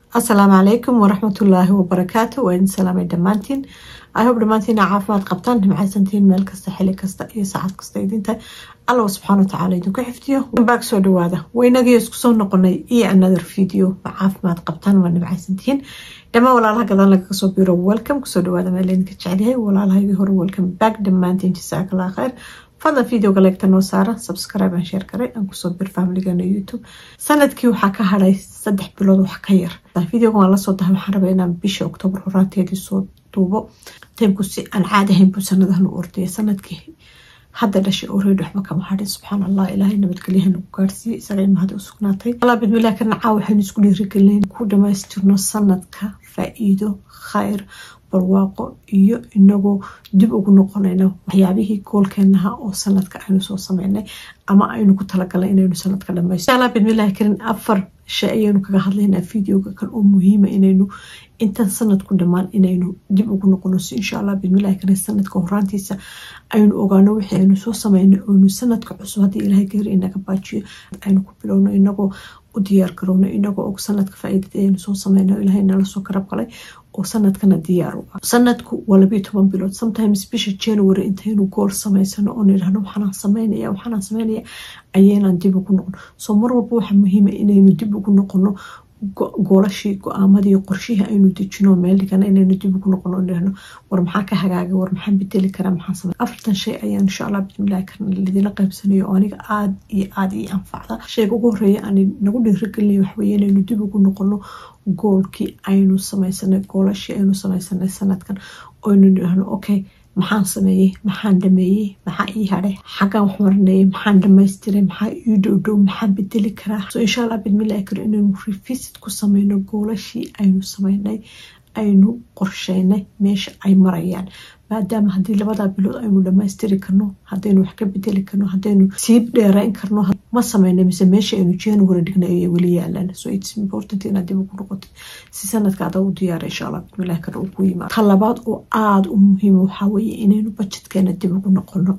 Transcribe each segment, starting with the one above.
asalaamu calaykum waraxmatullaahi wabarakaatu waa idin salaamay dhammaantiin ihob dhammaantiin aa caafimaad qabtaan nimcaysantiin meel kasta xili kasta iyo saacad kasta idinta alla subxaana watacaala idinku xifdiyo baag soo dhawaada waynagii isku soo noqonay iyo another video ma caafimaad qabtaan waa nimcaysantiin dhammaan walaalaha gadaan lagaga soo biro welcome kusoo dhawaada meel idinka jecelyahay walaalahagii hore welcome back dhammaantiin jasaakallah khayr fadlan videoga leegta noo saara subscribe aan sheer garay aan kusoo bir familigana youtube sanadkii waxaa ka hadhay saddex bilood wax ka yar videoga waan lasoo dahay waxaan rabaa inaan bisha oktoobar horaanteedii soo duubo taymku si aan caadi ahayn buu sanadahan u ordaya sanadkii hadda dhashay oreed waxba kama hadhin subxaan allah ilaahay nabadgelyahan ugu gaarsiiye isaga imahada u sugnaatay allah bidmilah ka nacaa waxaynu isku dhiirigelinayn ku dhamaystirno sanadka faa-iido khayr barwaaqo iyo inagoo dib ugu noqonayno waxyaabihii goolkeenaha oo sanadka aynu soo sameynay ama aynu ku talagalnay inaynu sanadka dhamaysto allah bidmillahi karin afar shay ayaynu kaga hadlaynaa videoga kan oo muhiima inaynu intan sanadku dhammaan inaynu dib ugu noqono si insha allah bidmillahi karin sanadka horaantiisa aynu ogaano wixii aynu soo sameynay oynu sanadka cusub haddii ilaahay geeri inaga baajiyo aynu ku bilowno inagoo u diyaar garowno inagoo og sanadka faa-iidada aynu soo sameyno ilaahay nala soo karab qalay oo sanadkana diyaar u ah sanadku waa labiyo toban bilood sometimes bisha january intaynu gool samaysano oo nidhahno waxaanaan sameynaya waxaanaan sameynaya ayaynaan dib ugu noqon soo mar walba waxaa muhiima inaynu dib ugu noqono goolashii go-aamadii qorshihii aynu dejino meel dhigana inaynu dib ugu noqono nidhahno war maxaa ka hagaagay war maxaan bedeli karaa maxaan samey afartan shay ayaan insha allah bismillahi karin lidina qaybsanayo oo aniga aada iyo aada ii anfacda shayga ugu horeeya aan nagu dhiirigelinaya waxweeye inaynu dib ugu noqono goolkii aynu sameysanay goolashii aynu sameysanay sanadkan oynu nidhahno okay maxaan sameeyey maxaan dhameeyey maxaa ii hadhay xaggaan wax marinayay maxaan dhamaystiray maxaa ii dhowdhow maxaan bedeli karaa so insha allah bidmillahi karo inaynu revisit ku sameyno goolashii aynu sameynay aynu qorsheynay meesha ay marayaan maadaama haddii labadaa bilood aynu dhamaystiri karno haddaynu wax ka bedeli karno haddaynu sii dheereyn karno ma sameynay mise meesha aynu january dhignay ayay weli yaalaan so its important inaad dib ugu noqotid si sanadka ada u diyaara insha allah bismillahi kale uu ku yimaado ta labaad oo aada u muhiima waxaa weeye inaynu budgetkeena dib ugu noqono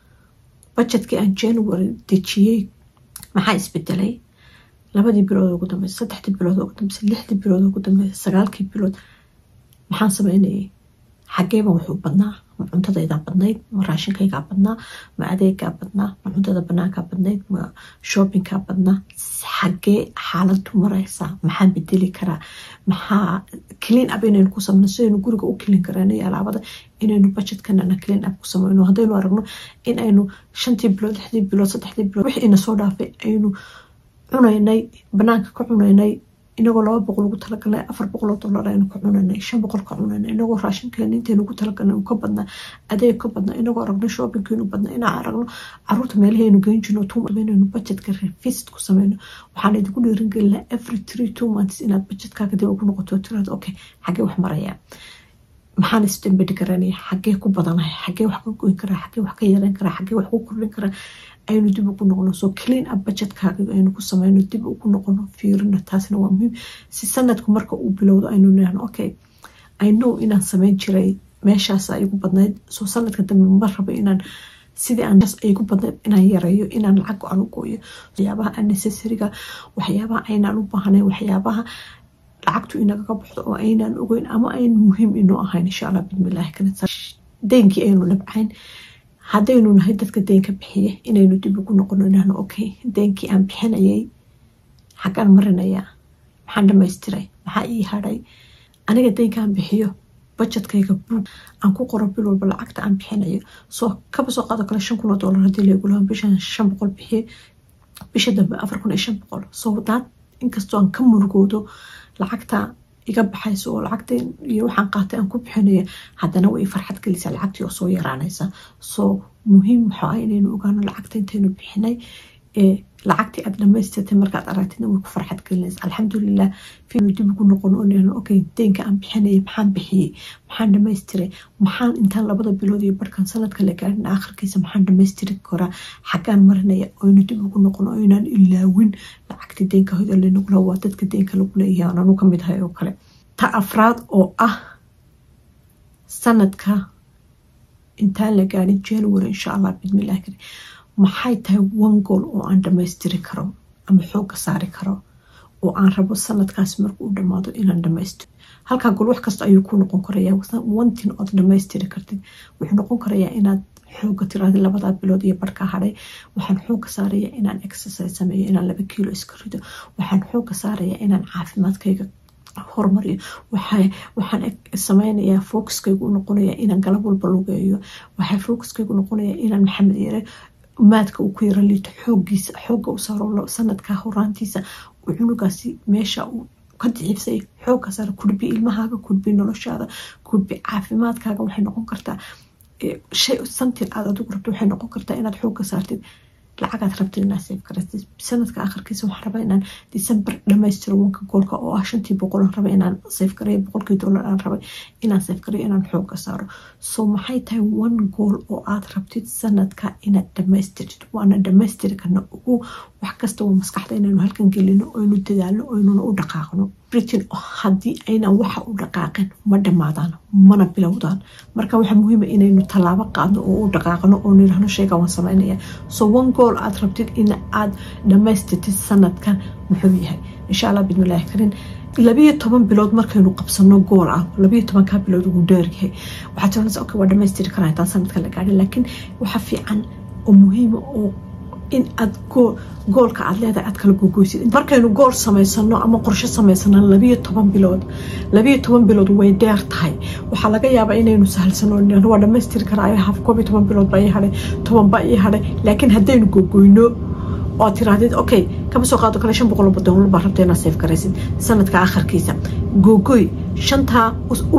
budgetkii aan january dejiyey maxaa isbedelay labadii bilood ugu dambeysa saddexdii bilood ugu dambeysa lixdii bilood ugu dambeysa sagaalkii bilood maxaan sameynayay xageeba wuxuu badnaa ma cuntadaydaa badnayd ma raashinkaygaa badnaa ma adeegaa badnaa ma cuntada banaankaa badnayd ma shoppingkaa badnaa xagee xaaladu mareysaa maxaan bedeli karaa maxaa clean up inaynu ku sameyno sidaynu guriga u kelin karano iyo alaabada inaynu budgetkanana clean up ku sameyno haddaynu aragno in aynu shantii bilood lixdii bilood saddexdii bilood wixii ina soo dhaafay aynu cunaynay banaanka ka cunaynay inagoo laba boqol ugu talagalnay afar boqol oo dollar aynu ka cunanay shan boqol ka cunanay inagoo raashinkeena intaynu ugu talagalnay uu ka badnaa adeeg ka badnaa inagoo aragno shoppingkeenu badnaa inaan aragno caruurta meelahaynu geyn jirno tuinaynu budgetka revisit ku sameyno waxaan idinku dhiirin gelinaa every three two months inaad budgetkaaga dib ugu noqoto tiraado okay xagee wax maraya maxaan isdambedhi karanaya xagee ku badanahay xagee wax ka goyn karaa xagee wax ka yareyn karaa xagee wax ku kordhin karaa aynu dib ugu noqono soo clean up budgetkaaga aynu ku sameyno dib ugu noqono fiirina taasna waa muhiim si sanadku marka uu bilowdo aynu nihno okay i know inaan sameyn jiray meeshaas igu badnayd soo sanadka dambe ma rabo inaan sidii aan igu badnayd inaan yareeyo inaan lacag go-an u gooyo waxyaabaha unnecessariga waxyaabaha aynaan u baahnayn waxyaabaha lacagtu inagaga baxdo oo aynaan ogeyn ama aynu muhiim inoo ahayn insha allah bidmillahi deenkii aynu nabcayn haddaynu nahay dadka deenka bixiya inaynu dib ugu noqono inahno okay deenkii aan bixinayay xaggaan marinayaa maxaan dhamaystiray maxaa ii hadhay aniga deenkaan bixiyo budgetkayga buug aan ku qoro bil walba lacagta aan bixinayo soo kaba soo qaado kale shan kun oo dollar haddii lagu lahaa bishan shan boqol bixiye bisha dambe afar kun iyo shan boqol soo daad inkastoo aan ka murugoodo lacagta iga baxayso oo lacagta iyo waxaan qaatay aan ku bixinaya haddana way farxad gelisa lacagtii oo soo yaraanaysa soo muhiim waxaa ah inaynu ogaano lacagta intaynu bixinay ee lacagtii aad dhamaystirtay markaad aragtidna way ku farxad gelinaysa alxamdulilah fiinu dib ugu noqon oo okay deenka aan bixinayay maxaan bixiyey maxaan dhamaystiray maxaan intaan labada bilood iyo barhkan sanadka la gaarin aakhirkiisa maxaan dhamaystiri karaa xaggaan marinaya oynu dib ugu noqon oo inaan ilaawin lacagtii deenka hoda lanagula waa dadka deenka lagu leeyahay aan anu ka mid ahay oo kale ta afraad oo ah sanadka intaan la gaarin january insha allah bidmillahi maxay tahay one goal oo aan dhamaystiri karo ama xoogga saari karo oo aan rabo sanadkaas marka uu dhamaado inaan dhamaystiro halkaa gol wax kasta ayuu ku noqon karaya wantin ood dhamaystiri kartid wuxuu noqon karayaa inaad xooga tiraada labadaa bilood iyo barhka hadhay waxaan xooga saaraya inaan exercise sameeyo inaan laba kiilo iska rido waxaan xooga saaraya inaan caafimaadkayga horumariyo waxaan sameynayaa focuskaygu u noqonaya inaan galab walba lugeeyo waxaa focuskaygu noqonaya inaan maxamed yare maadka uu ku yaro liito xoogiisa xooga u saaro sanadka horaantiisa cunugaasi meesha uu ka diciibsay xooga saara kudbi ilmahaaga kudbi noloshaada kudbi caafimaadkaaga waxay noqon kartaa shay santin aad adigu rabto waxay noqon kartaa inaad xooga saartid lacagaad rabtid inaad seef garatid sanadka akhirkiisa waxaan rabaa inaan december dhamaystiro wanka goolka oo ah shantii boqol aan raba inaan seef gareeyo boqolkii dollar aan rabay inaan seef gareeyo inaan xooga saaro so maxay tahay one goal oo aad rabtid sanadka inaad dhamaystirtid waana dhamaystiri karna ugu wax kasta waa maskaxda inaynu halkan gelino oynu dadaalno oynuna u dhaqaaqno britain haddii aynan waxa u dhaqaaqin ma dhammaadaan mana bilowdaan marka waxaa muhiima inaynu tallaabo qaadno oo u dhaqaaqno oo nidhahno sheega waan sameynaya so one goal aad rabtid in aad dhamaystirtid sanadkan muxuu yahay insha allah bidmillaahi karin labiyo toban bilood markaynu qabsano gool ah labiyo tobankaa bilood ugu dheeryahay waxaad tiranaysa okay waa dhamaystiri karaa intaan sanadka la gaadhin laakiin waxa fiican oo muhiima oo in aad goolka aad leedahay aad kala gogoysid markaynu gool samaysano ama qorshe samaysano labiyo toban bilood labiyo toban bilood way dheer tahay waxaa laga yaabaa inaynu sahalsano waa dhamaystiri karaa haf koob iyo toban bilood baa ii hadhay toban baa ii hadhay laakiin haddaynu gogoyno oo tirahdid okay kama soo qaado kale shan boqol dollar baa rabta inaad seef garaysid sanadka akharkiisa googoy shantaa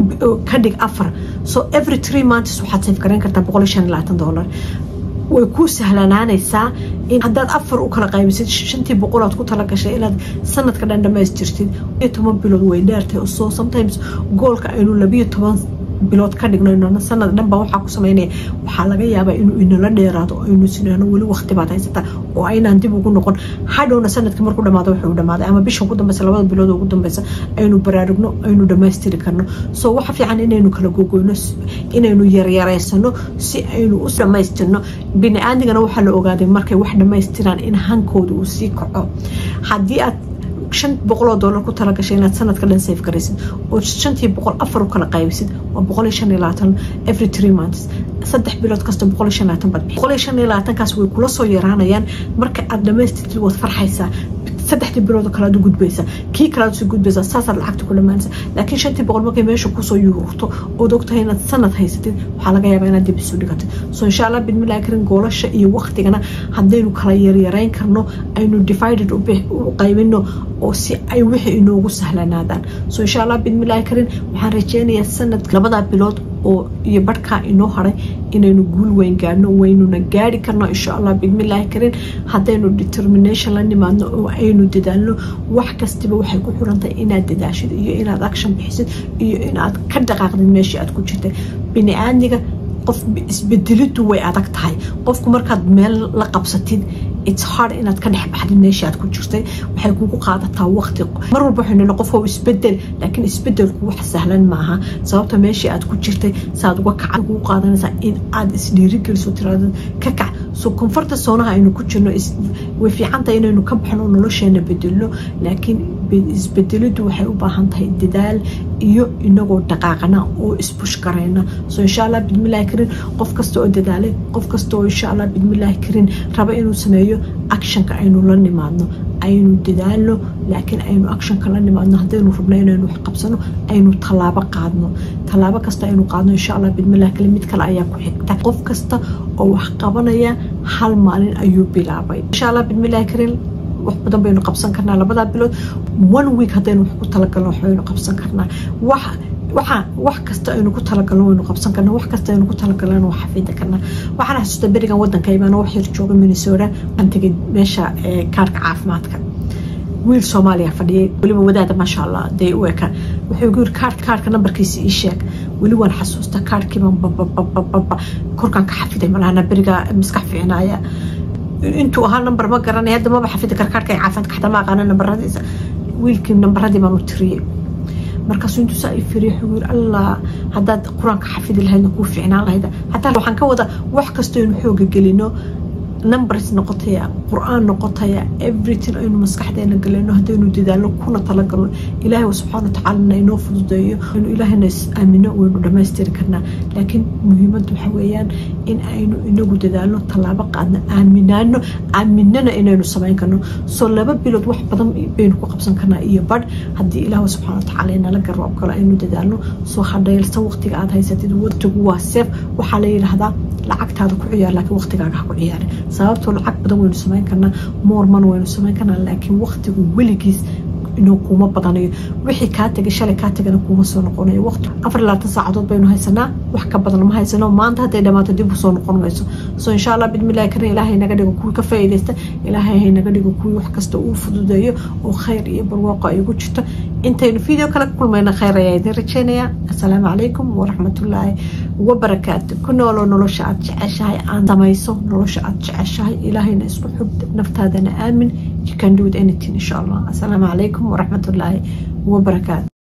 ka dhig afar so every three months waxaad seef garayn kartaa boqol iyo shan iyo labaatan dollar way kuu sahlanaanaysaa in haddaad afar u kala qaybisid shantii boqolaad ku talagashay inaad sanadka dhan dhamaystirtid iyo toban bilood way dheertahay so sometimes goolka aynu labiyo toban bilood ka dhigno sanad dhan baa waxaa ku sameynaya waxaa laga yaabaa inuu inala dheeraado aynu sinano weli waqti baad haysataa oo aynaan dib ugu noqon hadhowna sanadka markuu dhamaado wuxuu dhamaaday ama bisha ugu dambeysa labada bilood ugu dambeysa aynu baraarugno aynu dhamaystiri karno so waxa fiican inaynu kala gogoyno inaynu yaryareysano si aynu u dhamaystirno bini-aadigana waxaa la ogaaday markay wax dhamaystiraan in hankooda uu sii kaco haddii aad shan boqoloo dollar ku talagashay inaad sanadka dhan safe garaysid oo shantii boqol afar u kala qaybisid waa boqol iyo shan iyo labaatan every three months saddex bilood kasta boqol iyo shan iyo labaatan bad boqol iyo shan iyo labaatankaas way kula soo yaraanayaan marka aad dhamaystirtid waad farxaysaa saddexdii bilood kale aad u gudbaysa kii kale aad usoo gudbaysa saasaad lacagta ku dhamaanaysa laakiin shantii boqol markay meesha kusoo yuurto ood ogtahay inaad sanad haysatid waxaa laga yaabaa inaad dib isu dhigatid so insha allah bidmillahi karin goolasha iyo waqtigana haddaynu kala yaryarayn karno aynu divided u qaybino oo si ay wixii inoogu sahlanaadaan so insha allah bidmillahi karin waxaan rajeynayaa sanad labadaa bilood oo iyo barhkaa inoo haray inaynu guul weyn gaadhno waynuna gaari karno insha allah bidmillahi karin haddaynu determination la nimaadno oo aynu dadaalno wax kastiba waxay ku xirantahay inaad dadaashid iyo inaad action bixisid iyo inaad ka dhaqaaqdid meeshii aad ku jirtay bini-aadmiga qof isbedelidu way adag tahay qofku markaad meel la qabsatid its hard inaad ka dhex baxdid meeshii aad ku jirtay waxay kugu qaadataa waqti mar walba waxay nina qof isbedel laakiin isbedelku wax sahlan maaha sababta meeshii aad ku jirtay saaad uga kaca kugu qaadanaysaa in aad isdhiirigeliso tiraada ka kac so konfarta soonaha aynu ku jirno way fiicantahay inaynu ka baxno nolosheena bedelno laakiin isbedelidu waxay u baahan tahay dadaal iyo inagoo dhaqaaqana oo isbush garayna so insha allah bidmillahi karin qof kasta oo dadaalay qof kasta oo insha allah bidmillahi karin raba inuu sameeyo actionka aynu la nimaadno aynu dadaalno laakiin aynu actionka la nimaadno haddaynu rabno inaynu wax qabsano aynu tallaabo qaadno tallaabo kasta aynu qaadno insha allah bidmillahi karin mid kale ayaa ku xigta qof kasta oo wax qabanaya hal maalin ayuu bilaabay insha allah bidmillahi karin wax badan baynu qabsan karnaa labadaa bilood one week haddaynu wax ku talagalno waxbaynu qabsan karnaa wax waxa wax kasta aynu ku talagalno waynu qabsan karnaa wax kasta aynu ku talagalno waa xafidi karnaa waxaan xasuusta berigan wadanka imaano wax yar jooga minnesota aan tegay meesha kaarka caafimaadka wiil soomaaliya fadhiyay weliba wadaada maasha allah dee u eka wuxuu gu yiri kaarka kaarka nambarkiisa ii sheeg weli waan xasuusta kaarkiiban bababababa korkaan ka xafiday malahana beriga maskax fiicnaaya intuu ahaa namber ma garanay hadda maba xafidi kar kaarka caafimaadka xataa ma aqaana nambaradiisa wiilkii nambaradii baan u tiriyey markaasuu intuu saa i firiy wuxuu yiri allah haddaad qur-aanka xafidi lahaydna kuu fiicnaan lahayd xataa waxaan ka wada wax kastoo inu xooga gelino numbers noqotaya qur-aan noqotaya everything aynu maskaxdeena galeyno haddaynu dadaalno kuna talagalno ilaahay subxaana watacaalana inoo fududeeyo inu ilaahayna is aamino waynu dhammaystiri karnaa laakiin muhiimaddu waxa weeyaan in aynu inagu dadaalno tallaabo qaadno aaminaano aaminana inaynu samayn karno soo laba bilood wax badan baynu ku qabsan karnaa iyo badh haddii ilaah subxana watacala inala garab galo aynu dadaalno soo hadhaylsan waqtiga aad haysatid waqtigu waa seef waxaa la yidhaahdaa lacagtaada ku ciyaar laakiin waqtigaaga ha ku ciyaari sababtoo lacag badan waynu samayn karnaa moorman waynu samayn karnaa laakiin waqtigu weligiis inuu kuuma badanayo wixii kaa tegay shalay kaa tegana kuuma soo noqonayo waqti afar labaatan saacadood baynu haysanaa wax ka badan ma haysano maanta hadday dhamaato dib usoo noqon mayso so insha allah bidmillahi karin ilaahay naga dhigo kuwii ka faa'iidaysta ilaahay hay naga dhigo kuwii wax kasta uu fududeeyo oo khayr iyo barwaaqo ay ugu jirto intaynu video kale ku kulmayna khayr ayaa idin rajeynaya assalaamu calaykum waraxmatullaahi wabarakaatu ku nooloo nolosha aad jeceshahay aan samayso nolosha aad jeceshahay ilaahayna isku xug naftaadana aamin you can do it anything insha allah assalaamu calaykum waraxmatullaahi wabarakaatu